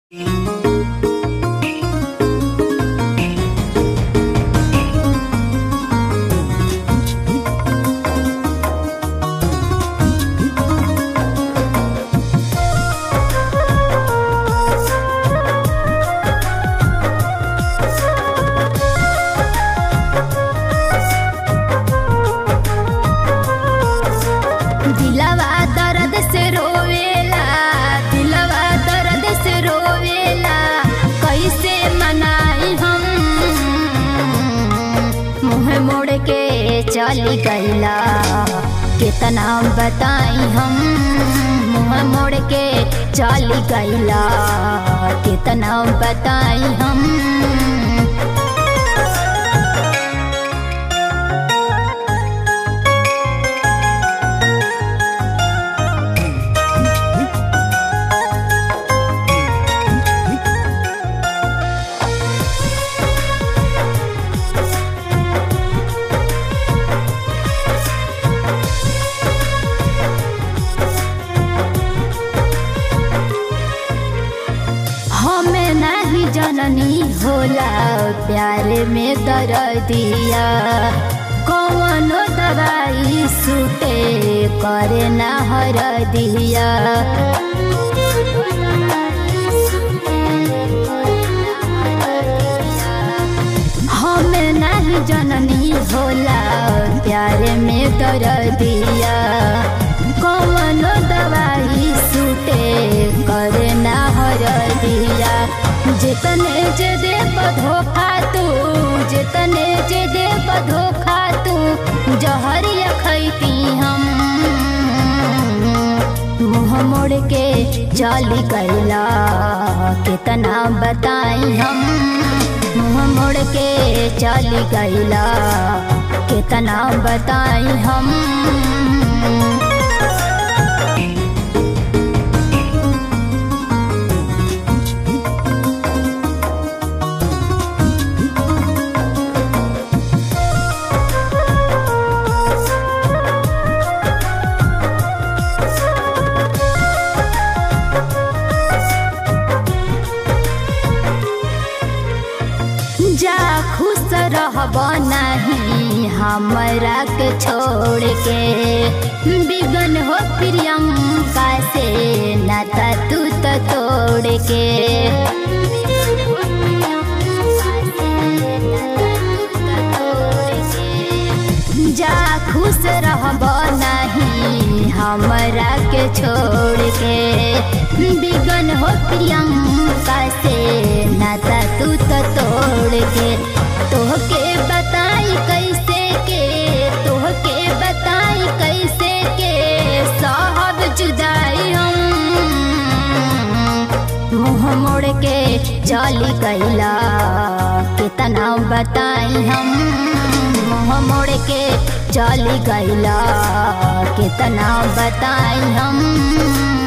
दिलवा दर्द से रोवेला दिलवा दर्द से रोवेला कैसे मनाई हम मुँह मोड़ के चली गईला कितना बताई हम मुँह मोड़ के चली गईला कितना बताई हम हमें नहीं जननी होला प्यार में दर्दिया कौनो दवाई सुटे करे ना हर दिया हमें नहीं जननी होला प्यार में दर्दिया कौनो दवाई सुटे करे ना हर दिया जितने जे दे धोखा तू जितने जे दे धोखा तू जहरिया खैती हम मुँह मोड़ के चली गईला कितना बताई हम मुँह मोड़ के चली गईला कितना बताई हम जा खुश रहब नहीं हमरा के छोड़ के बिगन हो प्रियंका से नाता तू तो तोड़ के जा खुश रहब नहीं हमरा के छोड़ के बिगन हो प्रियंका से नाता तू तो तोड़ के तोहके बताई कैसे के तोहके बताई कैसे के साहब जुदाई हम मुँह मोड़ के चली गईला कितना बताई हम मुँह मोड़ के चली गईला कितना बताई हम